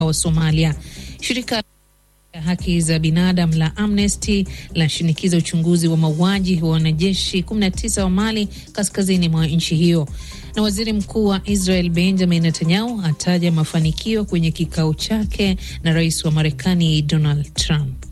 wa Somalia. Shirika la haki za binadamu la Amnesty lashinikiza uchunguzi wa mauaji wa wanajeshi 19 wa Mali kaskazini mwa nchi hiyo. Na waziri mkuu wa Israel Benjamin Netanyahu ataja mafanikio kwenye kikao chake na rais wa Marekani Donald Trump.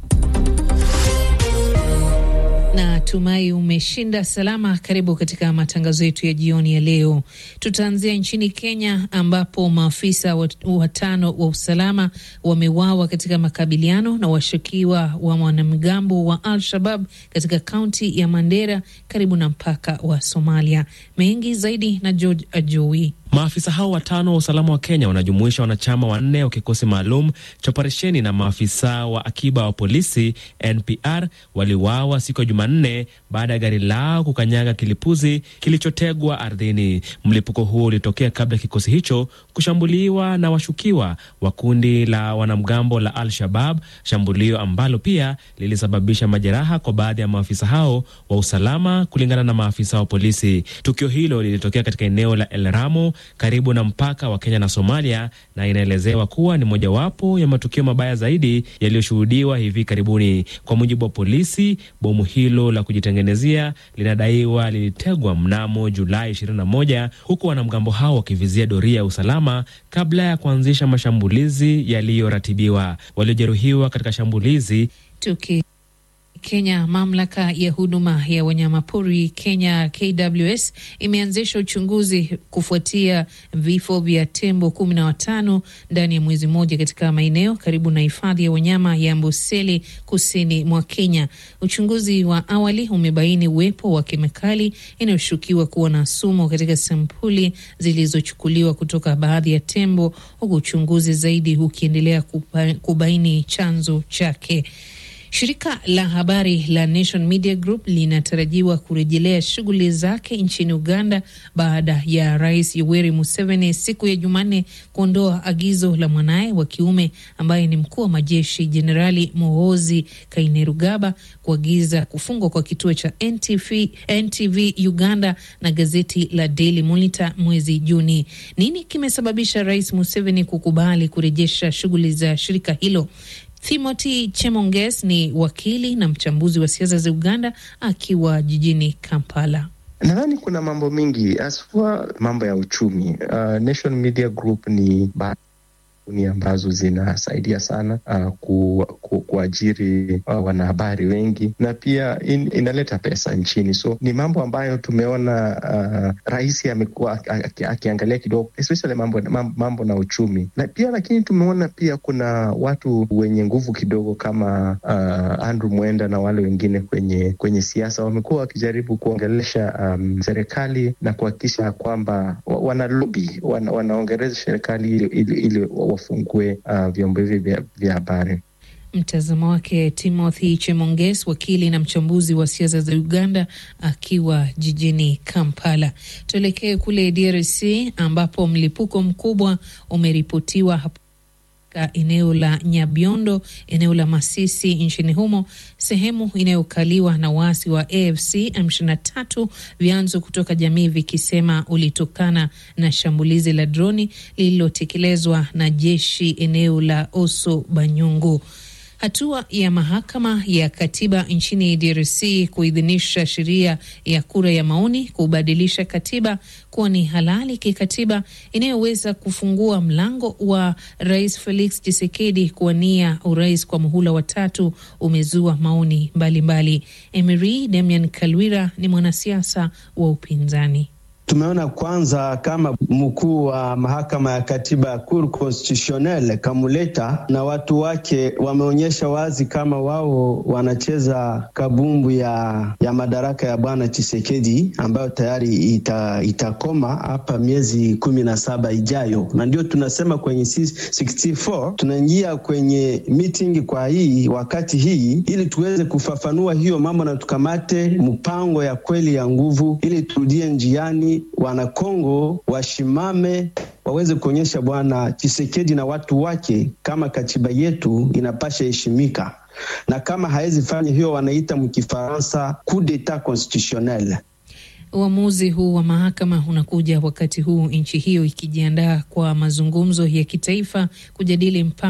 Na tumai umeshinda salama. Karibu katika matangazo yetu ya jioni ya leo. Tutaanzia nchini Kenya ambapo maafisa watano wa usalama wameuawa katika makabiliano na washukiwa wa wanamgambo wa Al-Shabab katika kaunti ya Mandera karibu na mpaka wa Somalia. Mengi zaidi na George Ajowi. Maafisa hao watano wa usalama wa Kenya wanajumuisha wanachama wanne wa kikosi maalum cha operesheni na maafisa wa akiba wa polisi NPR waliuawa siku ya Jumanne baada ya gari lao kukanyaga kilipuzi kilichotegwa ardhini. Mlipuko huo ulitokea kabla ya kikosi hicho kushambuliwa na washukiwa wa kundi la wanamgambo la Al-Shabab, shambulio ambalo pia lilisababisha majeraha kwa baadhi ya maafisa hao wa usalama, kulingana na maafisa wa polisi. Tukio hilo lilitokea katika eneo la El Ramo karibu na mpaka wa Kenya na Somalia na inaelezewa kuwa ni mojawapo ya matukio mabaya zaidi yaliyoshuhudiwa hivi karibuni. Kwa mujibu wa polisi, bomu hilo la kujitengenezea linadaiwa lilitegwa mnamo Julai 21 huku wanamgambo hao wakivizia doria ya usalama kabla ya kuanzisha mashambulizi yaliyoratibiwa. Waliojeruhiwa katika shambulizi Tuki Kenya, mamlaka ya huduma ya wanyamapori Kenya KWS imeanzisha uchunguzi kufuatia vifo vya tembo kumi na watano ndani ya mwezi mmoja katika maeneo karibu na hifadhi ya wanyama ya Amboseli kusini mwa Kenya. Uchunguzi wa awali umebaini uwepo wa kemikali inayoshukiwa kuwa na sumu katika sampuli zilizochukuliwa kutoka baadhi ya tembo, huku uchunguzi zaidi ukiendelea kubaini chanzo chake. Shirika la habari la Nation Media Group linatarajiwa kurejelea shughuli zake nchini Uganda baada ya Rais Yoweri Museveni siku ya Jumanne kuondoa agizo la mwanaye wa kiume ambaye ni mkuu wa majeshi Jenerali Muhoozi Kainerugaba kuagiza kufungwa kwa kituo cha NTV, NTV Uganda na gazeti la Daily Monitor mwezi Juni. Nini kimesababisha Rais Museveni kukubali kurejesha shughuli za shirika hilo? Timothy Chemonges ni wakili na mchambuzi wa siasa za Uganda akiwa jijini Kampala. Nadhani kuna mambo mengi haswa mambo ya uchumi. Uh, Nation Media Group ni kampuni ambazo zinasaidia sana uh, ku, ku, kuajiri uh, wanahabari wengi na pia in, inaleta pesa nchini, so ni mambo ambayo tumeona uh, rais amekuwa akiangalia kidogo, especially mambo, mambo na uchumi na pia lakini tumeona pia kuna watu wenye nguvu kidogo kama uh, Andrew Mwenda na wale wengine kwenye kwenye siasa wamekuwa wakijaribu kuongelesha um, serikali na kuhakikisha kwamba wana lobi wana, wanaongereza serikali ili, ili, ili wafungue uh, vyombo hivi vya habari. Mtazamo wake Timothy Chemonges, wakili na mchambuzi wa siasa za Uganda akiwa jijini Kampala. Tuelekee kule DRC ambapo mlipuko mkubwa umeripotiwa hapo eneo la Nyabiondo, eneo la Masisi nchini humo, sehemu inayokaliwa na waasi wa AFC M23, vyanzo kutoka jamii vikisema ulitokana na shambulizi la droni lililotekelezwa na jeshi eneo la Oso Banyungu. Hatua ya mahakama ya katiba nchini DRC kuidhinisha sheria ya kura ya maoni kubadilisha katiba kuwa ni halali kikatiba inayoweza kufungua mlango wa Rais Felix Tshisekedi kuwania urais kwa muhula wa tatu umezua maoni mbalimbali. Emery Damian Kalwira ni mwanasiasa wa upinzani. Tumeona kwanza kama mkuu wa mahakama ya katiba ya Cour Constitutionnelle Kamuleta na watu wake wameonyesha wazi kama wao wanacheza kabumbu ya, ya madaraka ya bwana Chisekedi ambayo tayari ita, itakoma hapa miezi kumi na saba ijayo, na ndio tunasema kwenye 64 tunaingia kwenye meeting kwa hii wakati hii ili tuweze kufafanua hiyo mambo na tukamate mpango ya kweli ya nguvu ili turudie njiani Wanakongo washimame waweze kuonyesha bwana Chisekedi na watu wake kama katiba yetu inapasha heshimika, na kama hawezi fanya hiyo, wanaita mkifaransa coup d'etat constitutionnel. Uamuzi huu wa mahakama unakuja wakati huu nchi hiyo ikijiandaa kwa mazungumzo ya kitaifa kujadili mpango